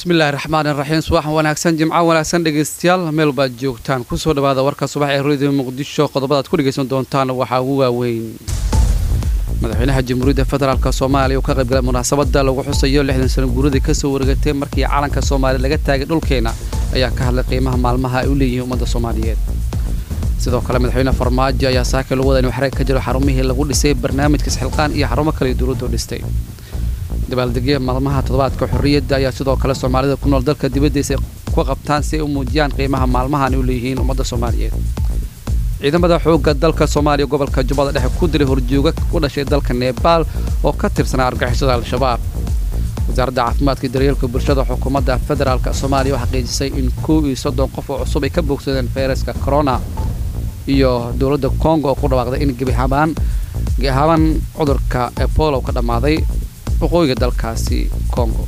bismillahi raxmaan iraxiim subaxan wanaagsan jimco wanaagsan dhegaystayaal meel baad joogtaan kusoo dhawaada warka subax ee radio muqdisho qodobadaad ku dhegaysan doontaan waxaa ugu waaweyn madaxweynaha jamhuuriyadda federaalk soomaaliya uu ka qaybgalay munaasabada lagu xusayo lixdan sano guuradii kasoo wareegatay markii calanka soomaaliya laga taagay dhulkeena ayaa ka hadlay qiimaha maalmaha ay u leeyihiin ummadda soomaaliyeed sidoo kale madaxweyne farmaajo ayaa saaka lagu wada inuu xarag ka jiro xarumihii lagu dhisay barnaamijka isxilqaan iyo xarumo kale dowladdu dhistay dabaaldegya maalmaha toddobaadka xorriyadda ayaa sidoo kale soomaalida ku nool dalka dibaddiisa ku qabtaan si ay u muujiyaan qiimaha maalmahan ay u leeyihiin ummadda soomaaliyeed ciidamada xoogga dalka soomaaliya gobolka jubbada dhexe ku diray horjooga u dhashay dalka nebaal oo ka tirsanaa argixisada al-shabaab wasaaradda caafimaadka iyo daryeelka bulshada xukuumadda federaalk soomaaliya oo xaqiijisay in kow iyo soddon qof oo cusub ay ka bogsadeen fayraska corona iyo dowladda congo oo ku dhawaaqday in gebihabaan gebihabaan cudurka ebolo ka dhammaaday waqooyiga dalkaasi congo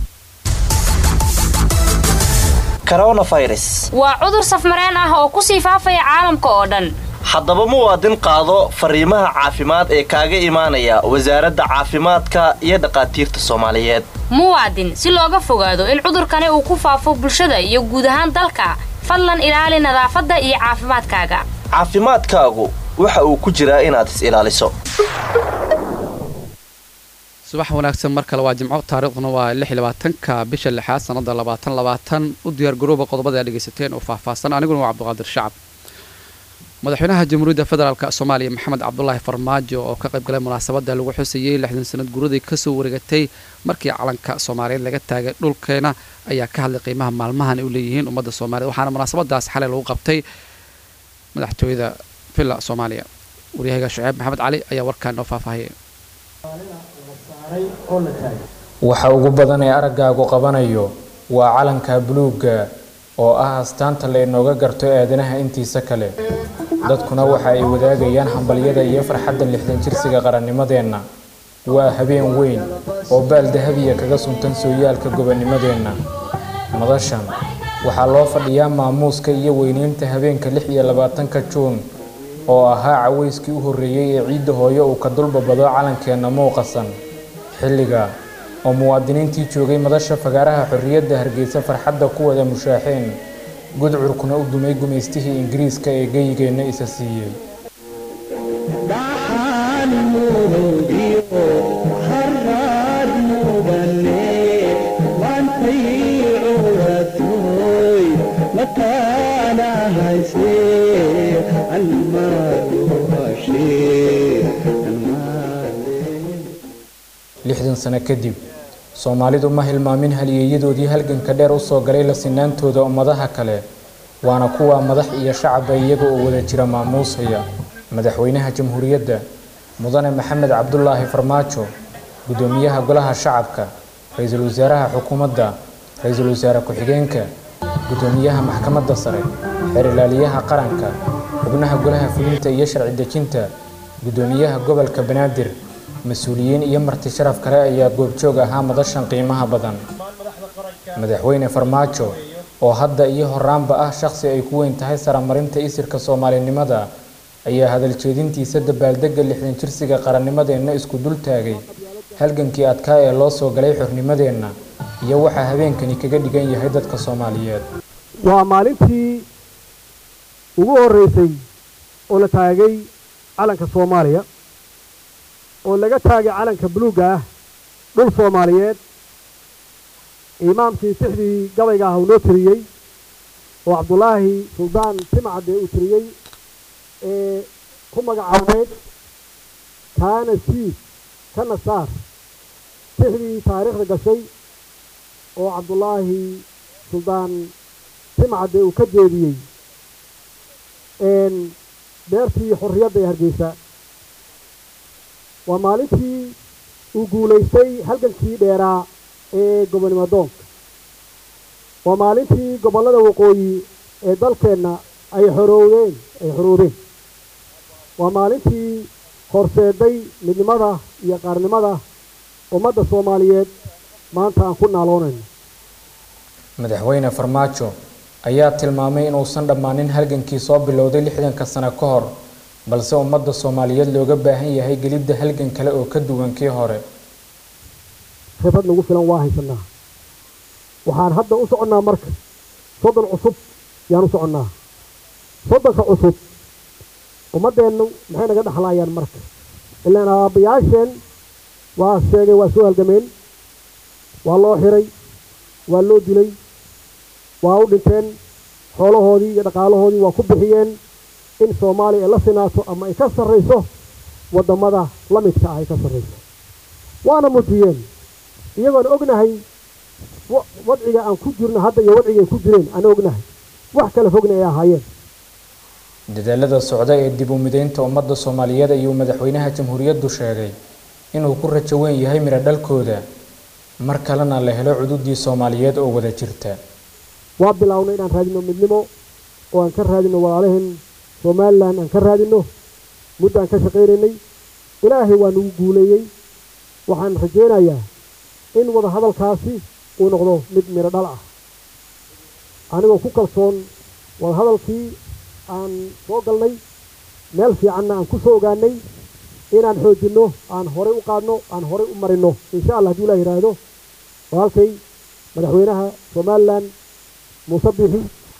coronavirus waa cudur safmareen ah oo kusii faafaya caalamka oo dhan haddaba muwaadin qaado fariimaha caafimaad ee kaaga imaanaya wasaaradda caafimaadka iyo dhakhaatiirta soomaaliyeed muwaadin si looga fogaado in cudurkani uu ku faafo bulshada iyo guud ahaan dalka fadlan ilaali nadaafadda iyo caafimaadkaaga caafimaadkaagu waxa uu ku jiraa inaad is ilaaliso subax wanaagsan mar kale waa jimco taariikhduna waa lix iyo labaatanka bisha lixaad sanada labaatan labaatan u diyaar garooba qodobada aad dhegaysateen oo faahfaahsan aniguna waa cabdiqaadir shacab madaxweynaha jamhuuriyadda federaalk soomaaliya maxamed cabdulaahi farmaajo oo ka qaybgalay munaasabada lagu xusayey lixdan sanad guuradii kasoo wareegatay markii calanka soomaaliyeed laga taagay dhulkeena ayaa ka hadlay qiimaha maalmahan ay u leeyihiin ummadda soomaaliyed waxaana munaasabadaas xalay lagu qabtay madaxtooyada villa soomaaliya waryahaga shuceeb maxamed cali ayaa warkaan noo faahfaahiyay waxa ugu badan ee araggaagu qabanayo waa calanka buluugga oo ah astaanta la inooga garto aadanaha intiisa kale dadkuna waxa ay wadaagayaan hambalyada iyo farxadda lixdan jirsiga qarannimadeenna waa habeen weyn oo baal dahabiya kaga suntan sooyaalka gobonnimadeenna madashan waxaa loo fadhiyaa maamuuska iyo weyneynta habeenka lix iyo labaatanka juun oo ahaa cawayskii u horreeyey ee ciidda hooyo uu ka dulbabado calankeenna muuqasan xilliga oo muwaadiniintii joogay madasha fagaaraha xorriyadda hargeysa farxadda ku wada mushaaxeen gudcurkuna u dumay gumaystihii ingiriiska ee geyigeenna isa siiyey lixdan sano kadib soomaalidu ma hilmaamin haliyeeyadoodii halganka dheer usoo galay la sinaantooda ummadaha kale waana kuwa madax iyo shacaba iyaga oo wada jira maamuusaya madaxweynaha jamhuuriyadda mudane maxamed cabdulaahi farmaajo guddoomiyaha golaha shacabka ra-iisul wasaaraha xukuumadda ra-iisul wasaare ku-xigeenka guddoomiyaha maxkamadda sare xeer ilaaliyaha qaranka xubnaha golaha fulinta iyo sharci dejinta guddoomiyaha gobolka banaadir mas-uuliyiin iyo marti sharaf kale ayaa goobjoog ahaa madashan qiimaha badan madaxweyne farmaajo oo hadda iyo horaanba ah shaqsi ay ku weyn tahay saramarinta isirka soomaalinimada ayaa hadaljeedintiisa dabaaldegga lixdan jirsiga qarannimadeenna isku dul taagay halgankii adkaa ee loo soo galay xornimadeenna iyo waxaa habeenkani kaga dhigan yahay dadka soomaaliyeed waa maalintii ugu horreysay oo la taagay calanka soomaaliya oo laga taagay calanka buluugga ah dhul soomaaliyeed imaamkii sixdii gabayga ah uu noo tiriyey oo cabdulaahi suldaan timcadde uu tiriyey ee ku magacaabeed kaana siis kana saar sixdii taariikhda gashay oo cabdulaahi suldaan timcadde uu ka jeediyey beertii xorriyadda ee hargeysa waa maalintii uu guulaystay halgankii dheeraa ee gobonnimo doonka waa maalintii gobollada waqooyi ee dalkeenna ay xoroowdeen ay xoroobeen waa maalintii horseeday midnimada iyo qaarnimada ummadda soomaaliyeed maanta aan ku naaloonayno madaxweyne farmaajo ayaa tilmaamay inuusan dhammaanin halgankii soo bilowday lixdanka sano ka hor balse ummadda soomaaliyeed looga baahan yahay gelidda halgan kale oo ka duwan kii hore khibrad nagu filan waa haysanaa waxaan hadda u soconnaa marka soddon cusub yaan u soconnaa soddonka cusub ummaddeennu maxay naga dhexlaayaan marka ilaan aabbayaasheen waa sheegay waa soo halgameen waa loo xiray waa loo dilay waa u dhinteen xoolahoodii iyo dhaqaalahoodii waa ku bixiyeen in soomaaliya ay la sinaato ama ay ka sarrayso waddamada la midka ah ay ka sarrayso waana mujiyeen iyagoon ognahay wadciga aan ku jirno hadda iyo wadciga ay ku jireen aan ognahay wax kala fogna ay ahaayeen dadaalada socda ee dib u mideynta ummadda soomaaliyeed ayuu madaxweynaha jamhuuriyaddu sheegay inuu ku rajo weyn yahay midho dhalkooda mar kalena la helo cududii soomaaliyeed oo wada jirta waa bilownay inaan raadino midnimo oo aan ka raadino walaalaheen somalilan aan ka raadino muddo aan ka shaqaynaynay ilaahay waa nagu guuleeyey waxaan rajaynayaa in wada hadalkaasi uu noqdo mid midho dhal ah anigoo ku kalsoon wada hadalkii aan soo galnay meel fiicanna aan ku soo ogaanay inaan xoojinno aan horay u qaadno aan horay u marinno insha allah hadduu ilah yidhaahdo walaalkay madaxweynaha somalilan muuse bixi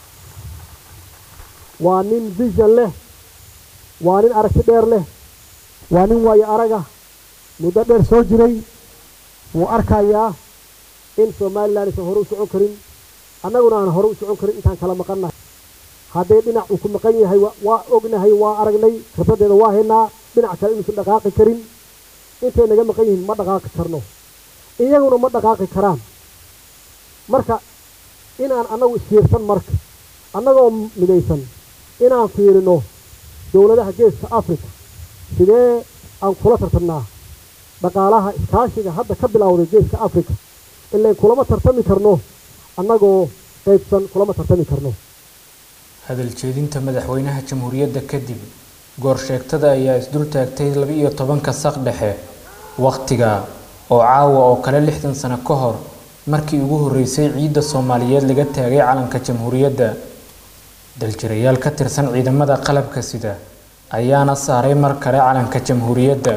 waa nin vision leh waa nin aragti dheer leh waa nin waayo araga muddo dheer soo jiray wuu arkayaa in somalilan aysan hore u socon karin annaguna aan hore u socon karin intaan kala maqannahay haddee dhinac uu ku maqan yahay waa ognahay waa aragnay khibraddeeda waa haynaa dhinac kale inuusan dhaqaaqi karin intay naga maqan yihiin ma dhaqaaqi karno iyaguna ma dhaqaaqi karaan marka inaan annagu isfiirsan marka annagoo midaysan inaan fiirino dowladaha geeska africa sidee aan kula tartamnaa dhaqaalaha iskaashiga hadda ka bilowday geeska africa ilayn kulama tartami karno annagoo qaybsan kulama tartami karno hadal jeedinta madaxweynaha jamhuuriyadda kadib goorsheegtada ayaa isdul taagtay laba-iyo tobanka saq dhexe wakhtiga oo caawa oo kale lixdan sano ka hor markii ugu horreysay ciidda soomaaliyeed laga taagay calanka jamhuuriyadda daljirayaal ka tirsan ciidamada qalabka sida ayaana saaray mar kale calanka jamhuuriyadda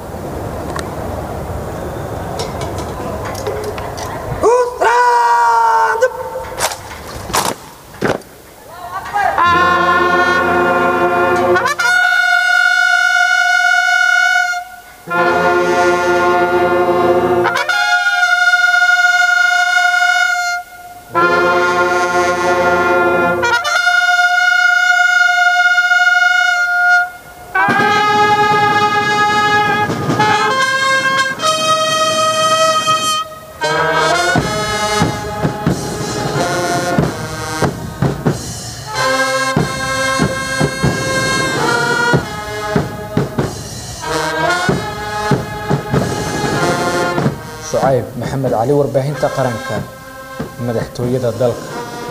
shucayb maxamed cali warbaahinta qaranka madaxtooyada dalka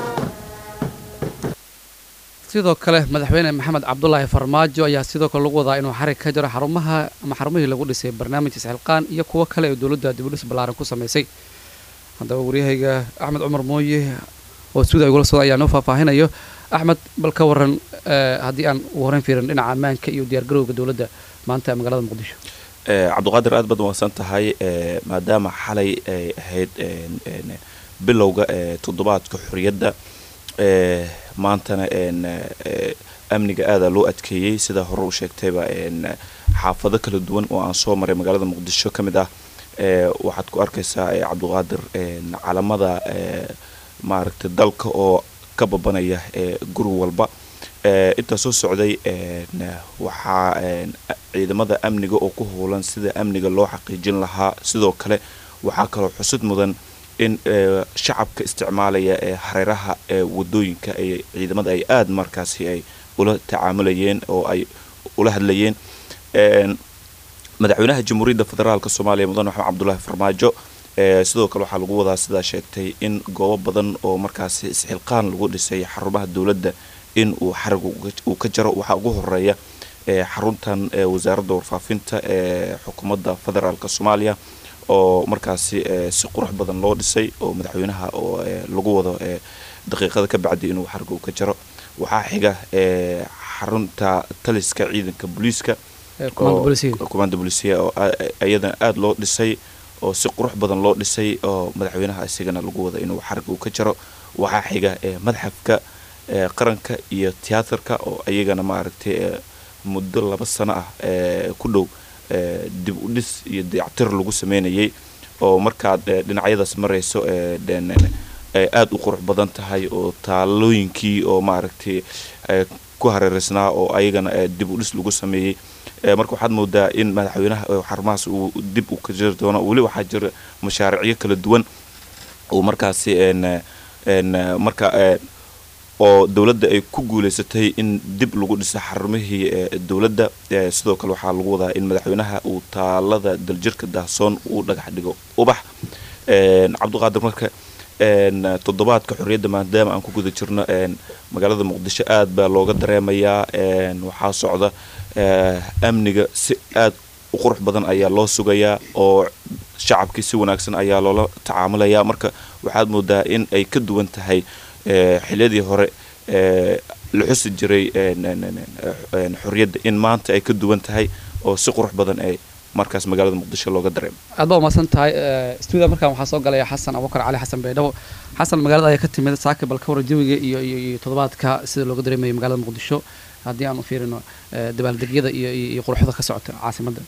sidoo kale madaxweyne maxamed cabdulaahi farmaajo ayaa sidoo kale lagu wadaa inuu xarig ka jiro xarumaha ama xarumihii lagu dhisay barnaamijka isxilqaan iyo kuwo kale oo dowladda dibudhis ballaaran ku samaysay haddaba waryahayga axmed cumar mooye oo suuda igula socda ayaa noo faahfaahinayo axmed bal ka waran haddii aan ugu horreyn fiirin dhinaca ammaanka iyo diyaargarowga dowladda maanta magaalada muqdisho cabdiqaadir aad baad mahadsan tahay maadaama xalay ay ahayd bilowga toddobaadka xorriyadda maantana amniga aada loo adkeeyey sida hore u sheegtayba xaafado kala duwan oo aan soo maray magaalada muqdisho ka mid ah waxaad ku arkaysaa cabdiqaadir calamada maaragtay dalka oo ka babanaya guri walba intaa soo socday waxaa ciidamada amniga oo ku howlan sida amniga loo xaqiijin lahaa sidoo kale waxaa kaloo xusud mudan in shacabka isticmaalaya ee hareeraha ee wadooyinka ay ciidamada ay aada markaasi ay ula tacaamulayeen oo ay ula hadlayeen madaxweynaha jamhuuriyadda federaalk soomaaliya mudan maxamed cabdulaahi farmaajo sidoo kale waxaa lagu wadaa sidaa sheegtay in goobo badan oo markaasi isxilqaan lagu dhisay xarumaha dowladda in uu xarig uu ka jaro waxaa ugu horeeya xaruntan wasaaradda warfaafinta ee xukuumadda federaalk soomaaliya oo markaasi si qurux badan loo dhisay oo madaxweynaha oo lagu wado daqiiqada ka bacdi inuu xarig uu ka jaro waxaa xiga xarunta taliska ciidanka booliiska commanda bolisiya oo iyadana aada loo dhisay oo si qurux badan loo dhisay oo madaxweynaha isigana lagu wada inuu xarig uu ka jaro waxaa xiga madxafka qaranka iyo tiyaatarka oo iyagana maaragtay muddo laba sano ah ku dhow dib u dhis iyo dayactir lagu sameynayay oo markaad dhinacyadaas marayso aada u qurux badan tahay oo taalooyinkii oo maaragtay ku hareereysnaa oo ayagana dib u dhis lagu sameeyey marka waxaad moodaa in madaxweynaha xarumahaas uu dib u ka jiri doono weli waxaa jira mashaariicyo kala duwan oo markaasi marka oo dowladda ay ku guuleysatay in dib lagu dhiso xarumihii dowladda sidoo kale waxaa lagu wadaa in madaxweynaha uu taalada daljirka daahsoon uu dhagax dhigo ubax cabdiqaadir marka toddobaadka xorriyadda maadaama aan ku guda jirno magaalada muqdisho aad baa looga dareemayaa waxaa socda amniga si aad u qurux badan ayaa loo sugayaa oo shacabkii si wanaagsan ayaa loola tacaamulayaa marka waxaad moodaa in ay ka duwan tahay xiliyadii hore la xusi jiray xorriyadda in maanta ay ka duwan tahay oo si qurux badan ay markaas magaalada muqdisho looga dareemo aad baa umahadsan tahay stuudia markaan waxaa soo galaya xasan abubakar cali xasan baydhabo xasan magaalada ayaa ka timid saaka bal ka waran jawiga iyo iyo toddobaadka sida looga dareemayo magaalada muqdisho haddii aan u fiirino dabaaldegyada iyo iyo quruxda ka socota caasimadda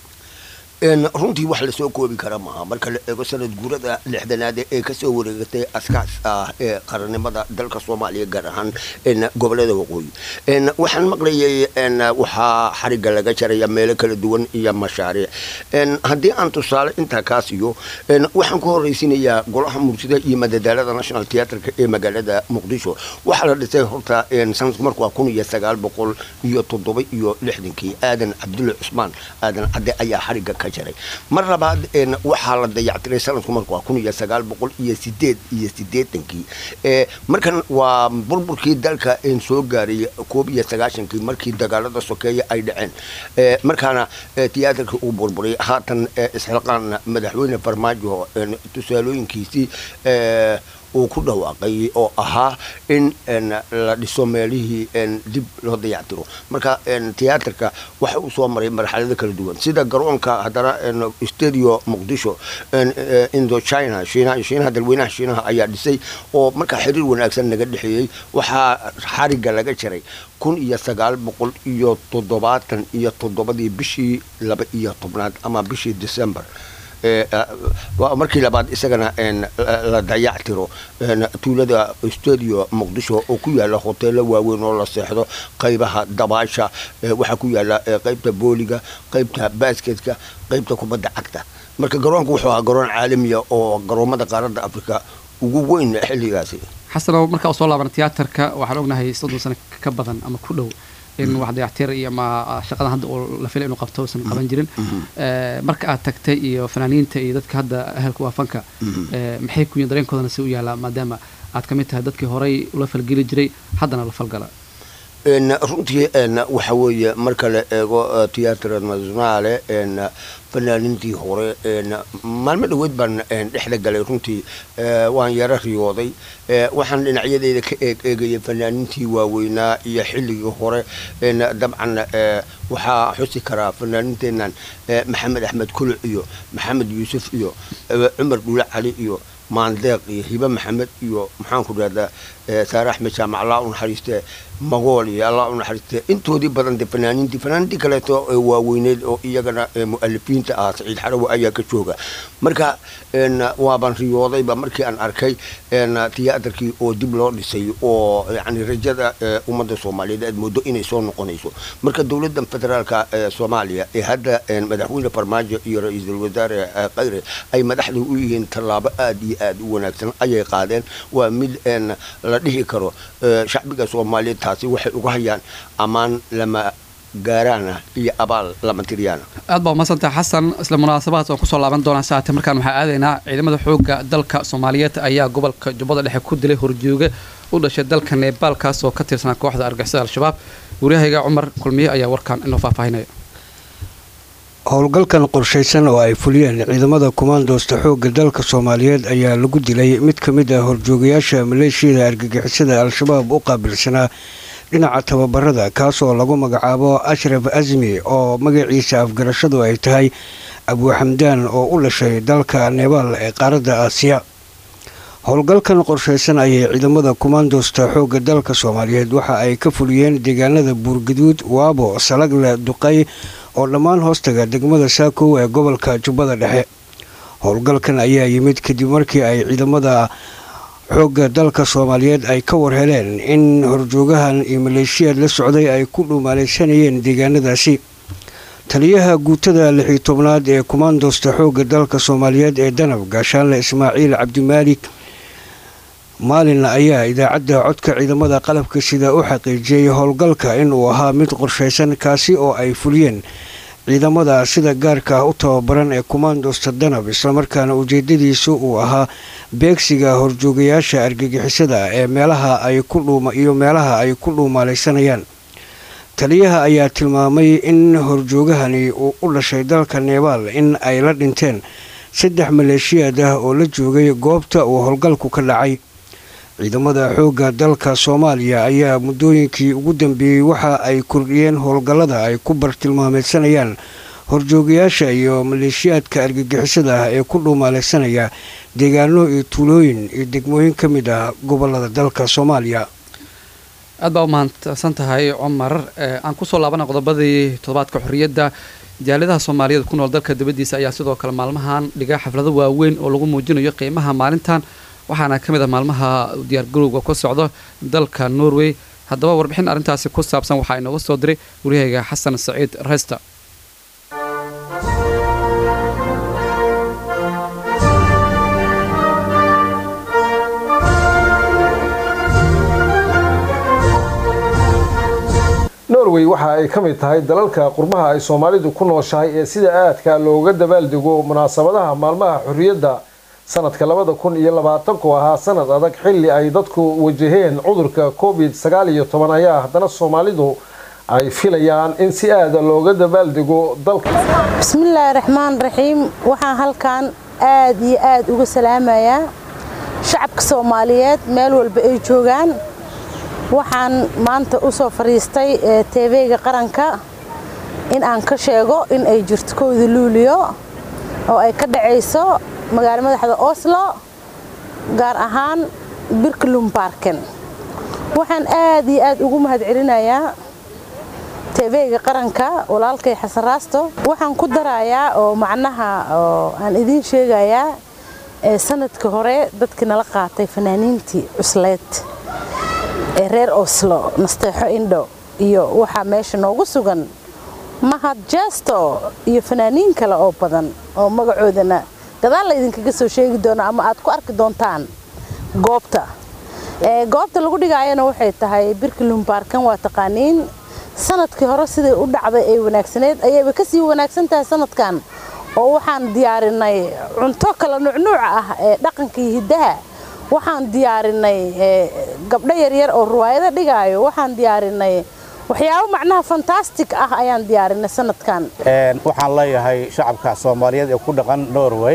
runtii wax lasoo koobi kara maaha marka la eego sanad guurada lixdanaad ee kasoo wareegatay askaas ah ee qarannimada dalka soomaaliya gaar ahaan gobolada waqooyi waxaan maqlayay waxaa xariga laga jaraya meelo kala duwan iyo mashaariic haddii aan tusaale intaa kaa siiyo waxaan ku horeysinayaa golaha mursida iyo madadaalada national theatreka ee magaalada muqdisho waxaa la dhisay horta sanadku marku waa kun iyo sagaal boqol iyo toddoba iyo lixdankii aadan cabdulle cusmaan aadan cadde ayaa xariga ka jaray mar labaad waxaa la dayactiray sanadku marku waa kun iyo sagaal boqol iyo sideed iyo sideetankii markan waa burburkii dalka soo gaaray koob iyo sagaashankii markii dagaalada sokeeye ay dhaceen markaana tiyaatarkii uu burburay haatan isxilqaan madaxweyne farmaajo tusaalooyinkiisii uu ku dhawaaqay oo ahaa in la dhiso meelihii dib loo dayactiro marka tiyaatarka waxa uu soo maray marxalado kala duwan sida garoonka haddana studio muqdisho indochina shiinaha shiinaha dalweynaha shiinaha ayaa dhisay oo markaa xiriir wanaagsan naga dhexeeyey waxaa xariga laga jaray kun iyo sagaal boqol iyo toddobaatan iyo toddobadii bishii laba iyo tobnaad ama bishii december markii labaad isagana la dayactiro tuulada studio muqdisho oo ku yaala hoteelo waaweyn oo la seexdo qaybaha dabaasha waxaa ku yaala qaybta booliga qaybta basketka qaybta kubadda cagta marka garoonka wuxuu ahaa garoon caalamiya oo garoomada qaaradda africa ugu weyn xilligaasi xasano markaa u soo laabana tiyaatarka waxaan ognahay soddon sano ka badan ama ku dhow in wax dayactir iyo ama shaqadan hadda uu la filay inuu qabto uusan qaban jirin marka aad tagtay iyo fanaaniinta iyo dadka hadda ahalka waa fanka maxay ku yihin dareenkoodana si u yaalaa maadaama aad ka mid tahay dadkii horay ula falgeli jiray haddana la falgala runtii waxa weeye marka la eego tiyatra nationale fanaaniintii hore maalmo dhaweyd baan dhexda galay runtii waan yaro riyooday waxaan dhinacyadeeda ka eeg eegayay fanaaniintii waaweynaa iyo xilligii hore dabcan waxaa xusi karaa fanaaniinteenan maxamed axmed kuluc iyo maxamed yuusuf iyo cumar dhuule cali iyo maandeeq iyo hibe maxamed iyo maxaanku dhahdaa saare axmed jaamac allah u naxariiste magool iyo allah u naxariiste intoodii badan de fanaaniintii fanaaniintii kaleeto waaweyneed oo iyagana mu'alifiinta ah saciid xarawe ayaa ka jooga marka waaban riyoodayba markii aan arkay tiyaatarkii oo dib loo dhisay oo yani rajada ummadda soomaaliyeed aad moodo inay soo noqonayso marka dowladda federaalka soomaaliya ee hadda madaxweyne farmaajo iyo ra-iisul wasaare khayre ay madaxda u yihiin tallaabo aad iyo aad u wanaagsan ayay qaadeen waa mid la dhihi karo shacbiga soomaaliyeed taasi waxay uga hayaan ammaan lama gaaraana iyo abaal lama tiryaana aad baa umadsantah xasan isla munaasabahaas waan kusoo laaban doonaa saate markaan waxaa aadaynaa ciidamada xoogga dalka soomaaliyeed ayaa gobolka jubbada dhexe ku dilay horjooge u dhashay dalka nebaal kaas oo ka tirsanaa kooxda argixisada al-shabaab waryahayga cumar kulmiye ayaa warkan inoo faahfaahinaya howlgalkan qorshaysan oo ay fuliyeen ciidamada kumaandoosta xoogga dalka soomaaliyeed ayaa lagu dilay mid ka mid ah horjoogayaasha maleeshiyada argagixisada al-shabaab u qaabilsanaa dhinaca tababarada kaasoo lagu magacaabo ashraf asmi oo magaciisa afgarashadu ay tahay abuuxamdaan oo u dhashay dalka nebaal ee qaaradda aasiya howlgalkan qorshaysan ayay ciidamada kumaandoosta xoogga dalka soomaaliyeed waxa ay ka fuliyeen deegaanada buurgaduud waabo salagle duqay oo dhammaan hoostaga degmada saakow ee gobolka jubbada dhexe howlgalkan ayaa yimid kadib markii ay ciidamada xoogga dalka soomaaliyeed ay ka warheleen in horjoogahan iyo maleeshiyaad la socday ay ku dhuumaalaysanayeen deegaanadaasi taliyaha guutada lixii tobnaad ee kumaandoosta xoogga dalka soomaaliyeed ee danab gaashaanle ismaaciil cabdimaalik maalin ayaa idaacadda codka ciidamada qalabka sida u xaqiijiyey howlgalka inuu ahaa mid qorshaysan kaasi oo ay fuliyeen ciidamada sida gaarka ah u tababaran ee kumaandoosta danab islamarkaana ujeedadiisu uu ahaa beegsiga horjoogayaasha argagixisada ee meelaha ay ku iyo meelaha ay ku dhuumaalaysanayaan taliyaha ayaa tilmaamay in horjoogahani uu u dhashay dalka nebaal in ay la dhinteen saddex maleeshiyaad ah oo la joogay goobta uu howlgalku ka dhacay ciidamada xoogga dalka soomaaliya ayaa muddooyinkii ugu dambeeyey waxa ay kordhiyeen howlgallada ay ku bartilmaameedsanayaan horjoogayaasha iyo maleeshiyaadka argagixisada ah ee ku dhuumaalaysanaya deegaano iyo tuulooyin iyo degmooyin ka mid ah gobolada dalka soomaaliya aad baa u mahadsan tahay cumar aan kusoo laabana qodobadii toddobaadka xorriyadda jaaladaha soomaaliyeed ku nool dalka dibaddiisa ayaa sidoo kale maalmahan dhiga xaflado waaweyn oo lagu muujinayo qiimaha maalintan waxaana ka mid ah maalmaha diyaargarowga ku socdo dalka norway haddaba warbixin arrintaasi ku saabsan waxaa inooga soo diray waryahayga xasan saciid reysta norway waxa ay ka mid tahay dalalka qurmaha ay soomaalidu ku nooshahay ee sida aadka looga dabaaldego munaasabadaha maalmaha xorriyadda sanadka labada kun iyo labaatanku ahaa sanad adag xilli ay dadku wajaheen cudurka covid sagaal iyo toban ayaa haddana soomaalidu ay filayaan in si aada looga dabaaldego dalka bismillaahi raxmaan raxiim waxaan halkan aad iyo aad uga salaamayaa shacabka soomaaliyeed meel walba ay joogaan waxaan maanta u soo fadhiistay tv-ga qaranka in aan ka sheego in ay jirto kowda luuliyo oo ay ka dhacayso magaalo madaxda oslo gaar ahaan birklum barken waxaan aad iyo aad ugu mahad celinayaa tv-ga qaranka walaalkay xasan raasto waxaan ku darayaa oo macnaha oo aan idiin sheegayaa sanadka hore dadkii nala qaatay fanaaniintii cusleed ee reer oslo nasteexo indho iyo waxaa meesha noogu sugan mahad jesto iyo fanaaniin kale oo badan oo magacoodana gadaal la idinkaga soo sheegi doono ama aad ku arki doontaan goobta goobta lagu dhigaayana waxay tahay birklum baarkan waa taqaaniin sanadkii hore siday u dhacday ay wanaagsaneyd ayayba kasii wanaagsan tahay sanadkan oo waxaan diyaarinay cunto kala nuucnuuca ah ee dhaqanka iyo hiddaha waxaan diyaarinay gabdho yaryar oo ruwaayado dhigaayo waxaan diyaarinay waxyaabo macnaha fantastic ah ayaan diyaarinay sanadkan waxaan leeyahay shacabka soomaaliyeed ee ku dhaqan norway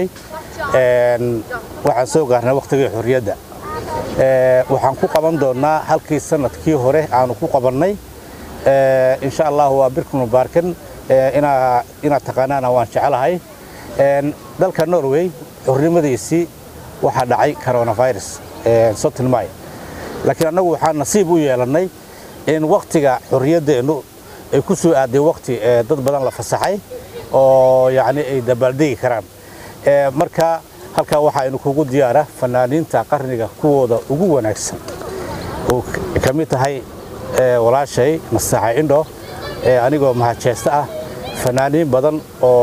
waxaan soo gaarnay wakhtigii xorriyadda waxaan ku qaban doonnaa halkii sanadkii hore aanu ku qabannay insha allah waa birkunu baarkan inaad taqaanaana waan jecelahay dalka norway xornimadiisii waxaa dhacay coronavirus sotin may laakiin annagu waxaan nasiib u yeelannay in wakhtiga xorriyaddeennu ay ku soo aaday wakhti dad badan la fasaxay oo yacni ay dabaaldegi karaan marka halkaa waxaa kugu diyaara fanaaniinta qarniga kuwooda ugu wanaagsan oo ka mid tahay walaashay nasaxa indho anigoo mahadjeesta ah fanaaniin badan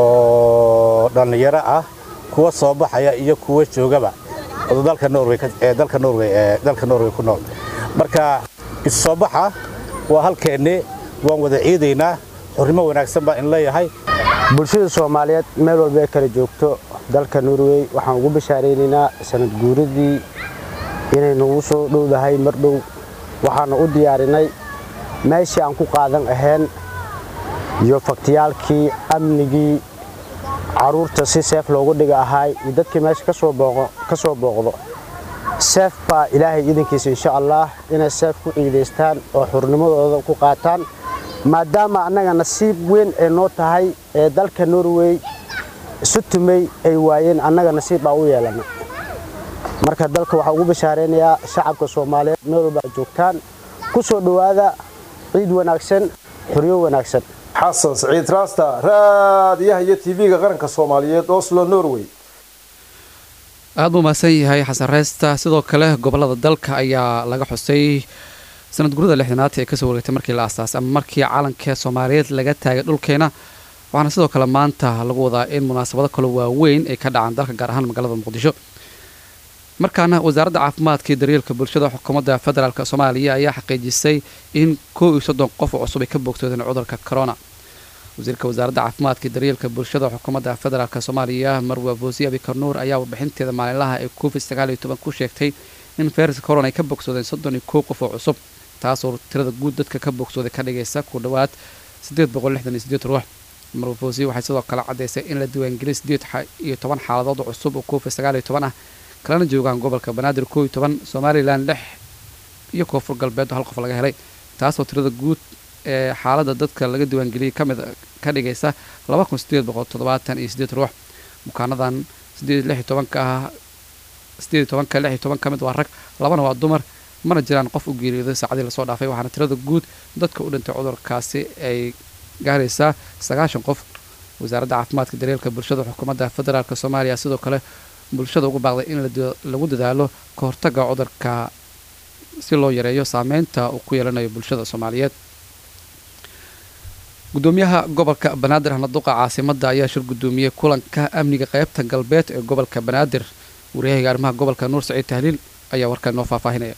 oo dhallinyaro ah kuwa soo baxaya iyo kuwa joogaba dalka norway dalka norway dalka norway ku nool marka isoo baxa waa halkeennii waan wada ciidaynaa xornimo wanaagsan baa in leeyahay bulshada soomaaliyeed meel walba ay kala joogto dalka norway waxaan ugu bashaaraynaynaa sanad guuradii inay nagu soo dhowdahay mar dhow waxaana u diyaarinay meeshii aan ku qaadan ahayn iyo faktiyaalkii amnigii caruurta si seef loogu dhiga ahaay iyo dadkii meesha ka soo booqdo seef baa ilaahay idankiisa insha allah inay seef ku ciidaystaan oo xurnimadooda ku qaataan maadaama annaga nasiib weyn ay noo tahay ee dalka norway isu tumay ay waayeen annaga nasiib baa u yeelana marka dalka waxaa ugu bashaaraynayaa shacabka soomaaliyeed meel walba aad joogtaan ku soo dhowaada ciid wanaagsan xoryo wanaagsan xasan siciid raasta raadiyaha iyo tv-ga qaranka soomaaliyeed oslo norway aada buu mahadsan yahay xasan reysta sidoo kale gobolada dalka ayaa laga xusay sanad gurida lixdanaad ee kasoo wareegtay markii la aasaasay ama markii calanka soomaaliyeed laga taagay dhulkeena waxaana sidoo kale maanta lagu wadaa in munaasabado kale waaweyn ay ka dhacaan dalka gaar ahaan magaalada muqdisho markaana wasaaradda caafimaadka iyo daryeelka bulshada xukuumadda federaalk soomaaliya ayaa xaqiijisay in koo iyo soddon qof oo cusub ay ka bogsoodeen cudurka corona wasiirka wasaaradda caafimaadka iyo daryeelka bulshada xukuumadda federaalk soomaaliya marwa boosiye abikar nuur ayaa warbixinteeda maalinlaha ee covid sagaal iyo toban ku sheegtay in fayraska corona ay ka bogsoodeen soddon iyo kow qof oo cusub taasoo tirada guud dadka ka bogsooday ka dhigaysa ku dhowaad siddeed boqol lixdan iyo siddeed ruux marwa boosiye waxay sidoo kale caddaysay in la diiwaangeliyay siddeed iyo toban xaaladood oo cusub oo covid sagaal iyo toban ah kalena joogaan gobolka banaadir koo iyo toban somalilan lix iyo koonfur galbeed oo hal qof laga helay taasoo tirada guud ee xaaladda dadka laga diiwaangeliyey kamid ka dhigaysa laba kun sideed boqol toddobaatan iyo siddeed ruux bukaanadan sideed lix iyo tobanka ah sideed iyo tobanka lix iyo toban ka mid waa rag labana waa dumar mana jiraan qof u geeriyooday saacadii lasoo dhaafay waxaana tirada guud dadka u dhintay cudurkaasi ay gaaraysaa sagaashan qof wasaaradda caafimaadka daryeelka bulshada xukuumadda federaalk soomaaliya sidoo kale bulshada ugu baaqday in lagu dadaalo ka hortagga cudurka si loo yareeyo saameynta uu ku yeelanayo bulshada soomaaliyeed gudoomiyaha gobolka banaadir hanaduqa caasimadda ayaa shir gudoomiyey kulanka amniga qeybta galbeed ee gobolka banaadir waryahaga arrimaha gobolka nuur saciid tahliil ayaa warkaa inoo faahfaahinaya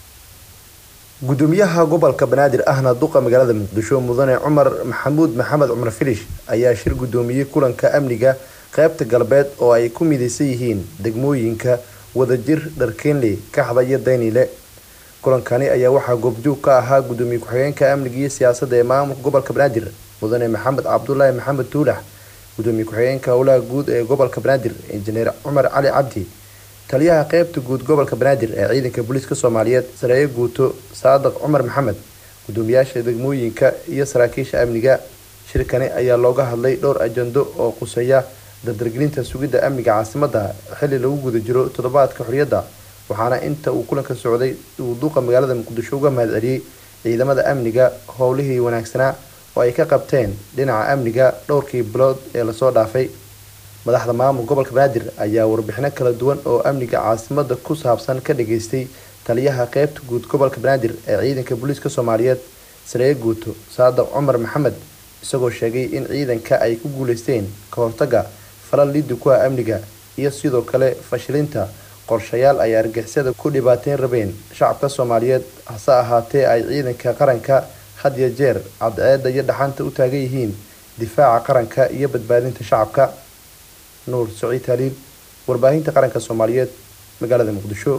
gudoomiyaha gobolka banaadir ahna duqa magaalada muqdisho mudane cumar maxamuud maxamed cumar filish ayaa shir gudoomiyey kulanka amniga qaybta galbeed oo ay ku midaysan yihiin degmooyinka wadajir dharkeenley kaxda iyo daynile kulankani ayaa waxaa goobjoog ka ahaa gudoomiye ku-xigeenka amniga iyo siyaasadda ee maamulka gobolka banaadir mudane maxamed cabdulaahi maxamed tuulax gudoomiye ku-xigeenka howlaha guud ee gobolka banaadir injineer cumar cali cabdi taliyaha qeybta guud gobolka banaadir ee ciidanka booliiska soomaaliyeed sareeye guuto saadaq cumar maxamed gudoomiyaasha degmooyinka iyo saraakiisha amniga shirkani ayaa looga hadlay dhowr ajando oo quseeya dardargelinta sugidda amniga caasimadda xilli lagu guda jiro toddobaadka xorriyadda waxaana inta uu kulanka socday uu duuqa magaalada muqdisho uga mahad celiyey ciidamada amniga howlihii wanaagsanaa oo ay ka qabteen dhinaca amniga dhowrkii bilood ee lasoo dhaafay madaxda maamul gobolka banaadir ayaa warbixino kala duwan oo amniga caasimadda ku saabsan ka dhageystay taliyaha qeybta guud gobolka banaadir ee ciidanka booliiska soomaaliyeed sareeye guuto saadaq cumar maxamed isagoo sheegay in ciidanka ay ku guuleysteen ka hortagga falal liddi ku ah amniga iyo sidoo kale fashilinta qorshayaal ay argixisada ku dhibaateyn rabeen shacabka soomaaliyeed hase ahaatee ay ciidanka qaranka had iyo jeer cadceedda iyo dhaxanta u taagan yihiin difaaca qaranka iyo badbaadinta shacabka nuur saciid haliil warbaahinta qaranka soomaaliyeed magaalada muqdisho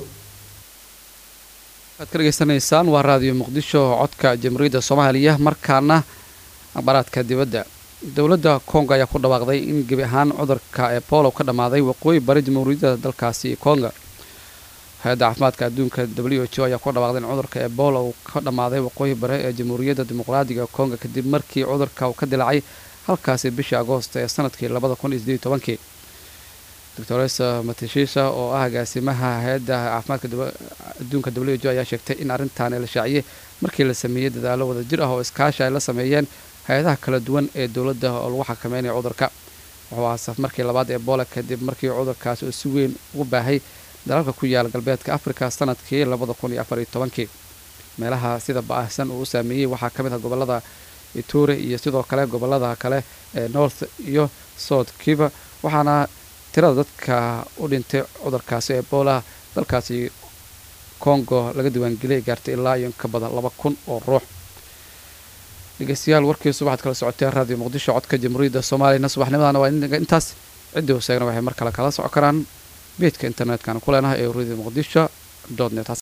waad ka dhegeysanaysaan waa raadiyo muqdisho codka jamhuuriyadda soomaaliya markaana akhbaaraadka dibadda dowladda kongo ayaa ku dhawaaqday in gebi ahaan cudurka ebolo ka dhammaaday waqooyi bari jamhuuriyadda dalkaasi konga hay-adda caafimaadka adduunka w h o ayaa ku dhawaaqday in cudurka ebola uu ka dhammaaday waqooyi bare ee jamhuuriyadda dimuqraadiga konga kadib markii cudurka uu ka dilaacay halkaasi bishii agoost ee sanadkii labada kun iyo sideed iyo tobankii doctores matashisha oo ah agaasimaha hay-adda caafimaadka adduunka w h o ayaa sheegtay in arrintaani la shaaciyey markii la sameeyey dadaalo wadajir ah oo iskaashi ay la sameeyeen hay-adaha kala duwan ee dowladda oo lagu xakameynaya cudurka wuxuu ahaa safmarkii labaad ebola kadib markii cudurkaasi uu si weyn ugu baahay dalalka ku yaala galbeedka africa sanadkii labada kun iyo afar iyo tobankii meelaha sida ba-ahsan uu u saameeyey waxaa ka mid ah gobolada iture iyo sidoo kale gobolada kale ee north iyo south kiva waxaana tirada dadka u dhintay cudurkaasi ebola dalkaasi congo laga diiwaangeliyay gaartay ilaa iyo ka badan laba kun oo ruux dhegeystayaal warkiisu waxaad kala socoteen raadiyo muqdisho codka jamhuuriyadda soomaaliyana subaxnimadana waa intaas ciddii hoseegna waxay mar kale kala soco karaan beedka internetkana ku leenahay ee radio muqdisho net